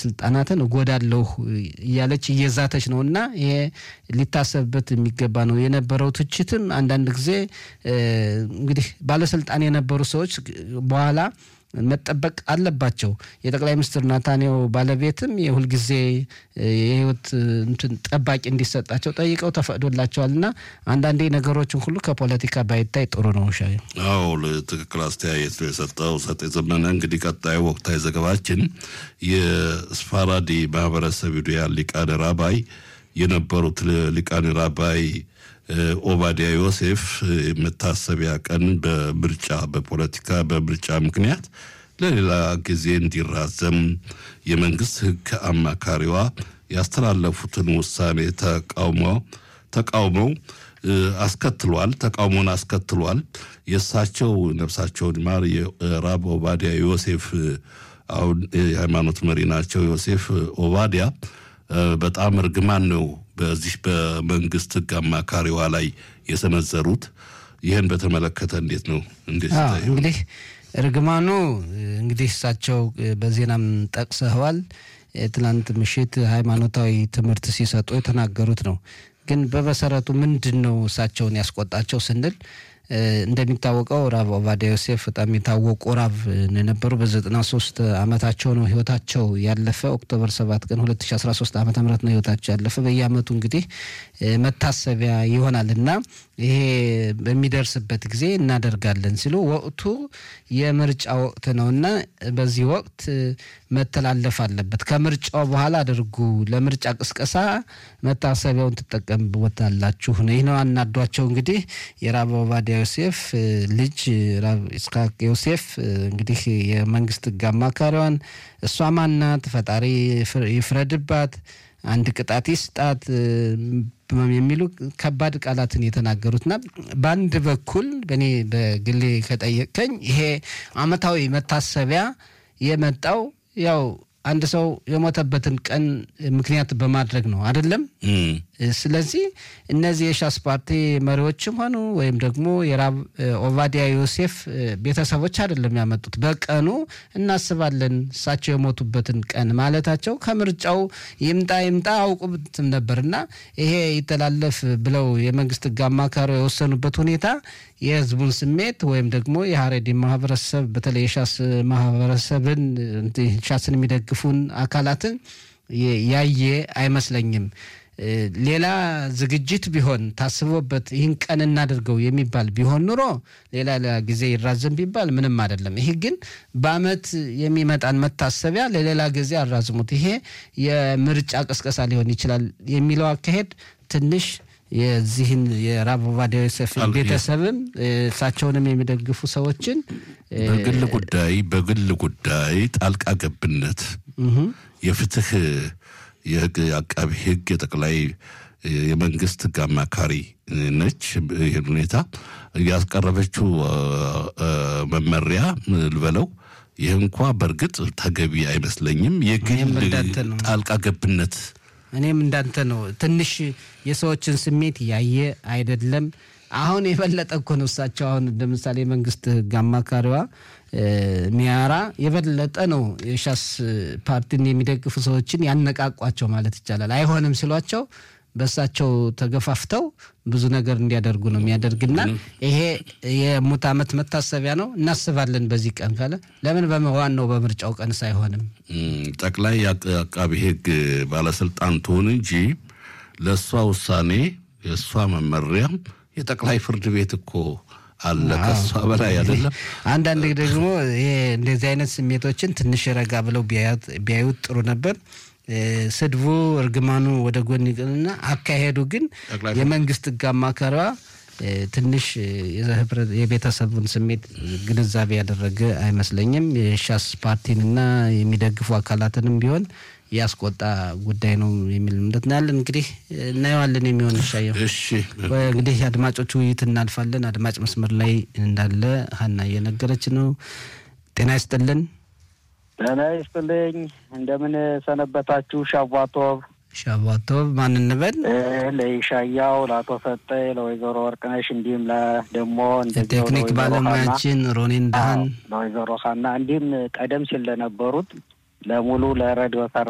ባለስልጣናትን እጎዳለሁ እያለች እየዛተች ነው እና ይሄ ሊታሰብበት የሚገባ ነው። የነበረው ትችትም አንዳንድ ጊዜ እንግዲህ ባለስልጣን የነበሩ ሰዎች በኋላ መጠበቅ አለባቸው። የጠቅላይ ሚኒስትር ናታንያሁ ባለቤትም የሁልጊዜ የህይወት እንትን ጠባቂ እንዲሰጣቸው ጠይቀው ተፈቅዶላቸዋል እና አንዳንዴ ነገሮችን ሁሉ ከፖለቲካ ባይታይ ጥሩ ነው። ሻ አዎ ትክክል አስተያየት ነው የሰጠው ሰጤ ዘመነ። እንግዲህ ቀጣዩ ወቅታዊ ዘገባችን የስፋራዲ ማህበረሰብ ዩዲያ ሊቃነ ራባይ የነበሩት ሊቃነ ራባይ ኦባዲያ ዮሴፍ መታሰቢያ ቀን በምርጫ በፖለቲካ በምርጫ ምክንያት ለሌላ ጊዜ እንዲራዘም የመንግስት ሕግ አማካሪዋ ያስተላለፉትን ውሳኔ ተቃውመው ተቃውመው አስከትሏል ተቃውሞን አስከትሏል። የእሳቸው ነፍሳቸውን ማር የራብ ኦባዲያ ዮሴፍ አሁን የሃይማኖት መሪ ናቸው። ዮሴፍ ኦባዲያ በጣም እርግማን ነው በዚህ በመንግስት ህግ አማካሪዋ ላይ የሰነዘሩት። ይህን በተመለከተ እንዴት ነው እንዴት እንግዲህ እርግማኑ እንግዲህ እሳቸው በዜናም ጠቅሰዋል። ትናንት ምሽት ሃይማኖታዊ ትምህርት ሲሰጡ የተናገሩት ነው። ግን በመሰረቱ ምንድን ነው እሳቸውን ያስቆጣቸው ስንል እንደሚታወቀው ራብ ኦባዲያ ዮሴፍ በጣም የታወቁ ራብ የነበሩ በዘጠና ሶስት አመታቸው ነው ህይወታቸው ያለፈ። ኦክቶበር ሰባት ቀን ሁለት ሺ አስራ ሶስት አመተ ምህረት ነው ህይወታቸው ያለፈ። በየአመቱ እንግዲህ መታሰቢያ ይሆናል እና ይሄ በሚደርስበት ጊዜ እናደርጋለን ሲሉ ወቅቱ የምርጫ ወቅት ነው እና በዚህ ወቅት መተላለፍ አለበት። ከምርጫው በኋላ አድርጉ፣ ለምርጫ ቅስቀሳ መታሰቢያውን ትጠቀምበታላችሁ ነው። ይህ ነው አናዷቸው። እንግዲህ የራብ ኦባዲያ ዮሴፍ ልጅ ራብ ኢስሐቅ ዮሴፍ እንግዲህ የመንግስት ህግ አማካሪዋን እሷ ማናት? ፈጣሪ ይፍረድባት፣ አንድ ቅጣት ይስጣት የሚሉ ከባድ ቃላትን የተናገሩትና በአንድ በኩል በእኔ በግሌ ከጠየቀኝ ይሄ አመታዊ መታሰቢያ የመጣው ያው አንድ ሰው የሞተበትን ቀን ምክንያት በማድረግ ነው አይደለም። ስለዚህ እነዚህ የሻስ ፓርቲ መሪዎችም ሆኑ ወይም ደግሞ የራብ ኦባዲያ ዮሴፍ ቤተሰቦች አይደለም ያመጡት። በቀኑ እናስባለን እሳቸው የሞቱበትን ቀን ማለታቸው ከምርጫው ይምጣ ይምጣ አውቁትም ነበርና ይሄ ይተላለፍ ብለው የመንግስት ህግ አማካሪ የወሰኑበት ሁኔታ የህዝቡን ስሜት ወይም ደግሞ የሀሬዲ ማህበረሰብ በተለይ የሻስ ማህበረሰብን ሻስን የሚደግፉን አካላትን ያየ አይመስለኝም። ሌላ ዝግጅት ቢሆን ታስቦበት ይህን ቀን እናድርገው የሚባል ቢሆን ኑሮ ሌላ ሌላ ጊዜ ይራዘም ቢባል ምንም አይደለም። ይሄ ግን በአመት የሚመጣን መታሰቢያ ለሌላ ጊዜ አራዝሙት፣ ይሄ የምርጫ ቅስቀሳ ሊሆን ይችላል የሚለው አካሄድ ትንሽ የዚህን የራብ ኦባዲያ ዮሴፍን ቤተሰብም እሳቸውንም የሚደግፉ ሰዎችን በግል ጉዳይ በግል ጉዳይ ጣልቃ ገብነት የፍትህ የህግ አቃቢ ህግ የጠቅላይ የመንግስት ህግ አማካሪ ነች። ይህን ሁኔታ ያስቀረበችው መመሪያ ልበለው ይህ እንኳ በእርግጥ ተገቢ አይመስለኝም። የግል ጣልቃ ገብነት እኔም እንዳንተ ነው። ትንሽ የሰዎችን ስሜት ያየ አይደለም። አሁን የበለጠ እኮ ነው እሳቸው አሁን ለምሳሌ የመንግስት ህግ አማካሪዋ ሚያራ የበለጠ ነው የሻስ ፓርቲን የሚደግፉ ሰዎችን ያነቃቋቸው ማለት ይቻላል። አይሆንም ሲሏቸው በእሳቸው ተገፋፍተው ብዙ ነገር እንዲያደርጉ ነው የሚያደርግና ይሄ የሙት ዓመት መታሰቢያ ነው እናስባለን በዚህ ቀን ካለ ለምን በዋናው በምርጫው ቀንስ አይሆንም? ጠቅላይ አቃቢ ህግ ባለስልጣን ትሆን እንጂ ለእሷ ውሳኔ የእሷ መመሪያ የጠቅላይ ፍርድ ቤት እኮ አለ ከሷ በላይ አይደለም። አንዳንድ ደግሞ ይሄ እንደዚህ አይነት ስሜቶችን ትንሽ ረጋ ብለው ቢያዩት ጥሩ ነበር። ስድቡ እርግማኑ ወደ ጎን ይቅርና አካሄዱ ግን የመንግስት ህግ አማካሪዋ ትንሽ የቤተሰቡን ስሜት ግንዛቤ ያደረገ አይመስለኝም። የሻስ ፓርቲንና የሚደግፉ አካላትንም ቢሆን ያስቆጣ ጉዳይ ነው የሚል እምነት ነው ያለን። እንግዲህ እናየዋለን የሚሆን ይሻየው። እሺ እንግዲህ አድማጮች ውይይት እናልፋለን። አድማጭ መስመር ላይ እንዳለ ሀና እየነገረች ነው። ጤና ይስጥልን። ጤና ይስጥልኝ። እንደምን ሰነበታችሁ? ሻቧቶብ ሻቧቶብ ማን እንበል? ለይሻያው፣ ለአቶ ሰጠኝ፣ ለወይዘሮ ወርቅነሽ እንዲሁም ደግሞ ቴክኒክ ባለሙያችን ሮኔን ዳህን፣ ለወይዘሮ ሀና እንዲሁም ቀደም ሲል ለነበሩት ለሙሉ ለሬዲዮ